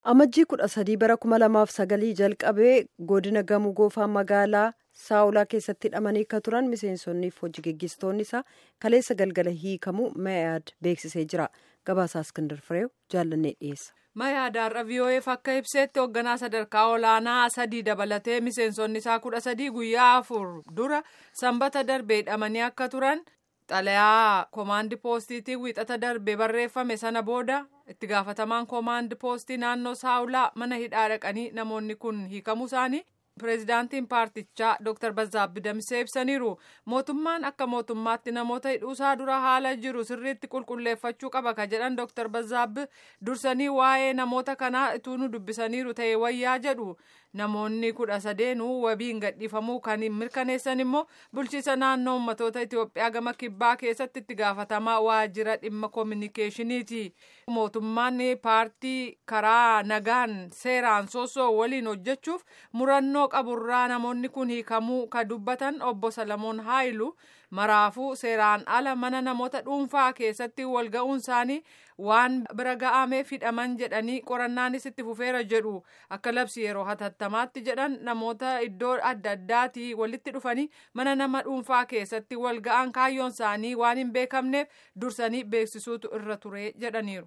Amajjii kudha sadii bara kuma lamaaf sagalii jalqabee godina Gamoo Goofaa magaalaa Saawulaa keessatti hidhamanii akka turan miseensonniif hojii geggeessitoonni isaa kaleessa galgala hiikamuu Mayaad beeksisee jira. Gabaasaa Iskindar Fireew jaallannee dhiyeessa. Mayaadaarra VOF akka ibseetti hoogganaa sadarkaa olaanaa sadii dabalatee miseensonni isaa kudha sadii guyyaa afur dura sanbata darbee hidhamanii akka turan xalayaa koomaandi poostiitiin wiixata darbee barreeffame sana booda itti gaafatamaan koomaandi poostii naannoo saawulaa mana hidhaa dhaqanii namoonni kun hiikamuu isaanii pireezidaantiin paartichaa dr Bazaabbi Damsee ibsaniiru mootummaan akka mootummaatti namoota hidhuusaa dura haala jiru sirriitti qulqulleeffachuu qaba ka jedhan dr Bazaabbi dursanii waa'ee namoota kanaa ituu nu dubbisaniiru ta'e wayyaa jedhu namoonni kudha sadeenuu wabiin gadhiifamuu kan mirkaneessan immoo bulchiisa naannoo ummatoota Itoophiyaa gama kibbaa keessatti itti gaafatamaa waajjira dhimma koominikeeshiniiti. Mootummaan paartii karaa nagaan seeraan soosoo waliin hojjechuuf murannoo qaburraa namoonni kun hiikamuu ka dubbatan obbo Salamoon Haayilu maraafuu seeraan ala mana namoota dhuunfaa keessatti walga'uun isaanii waan bira ga'ameef hidhaman jedhanii qorannaanis itti fufeera jedhu akka labsi yeroo hatattamaatti jedhan namoota iddoo adda addaatii walitti dhufanii mana nama dhuunfaa keessatti walga'an kaayyoon isaanii waan hin beekamneef dursanii beeksisuutu irra ture jedhaniiru.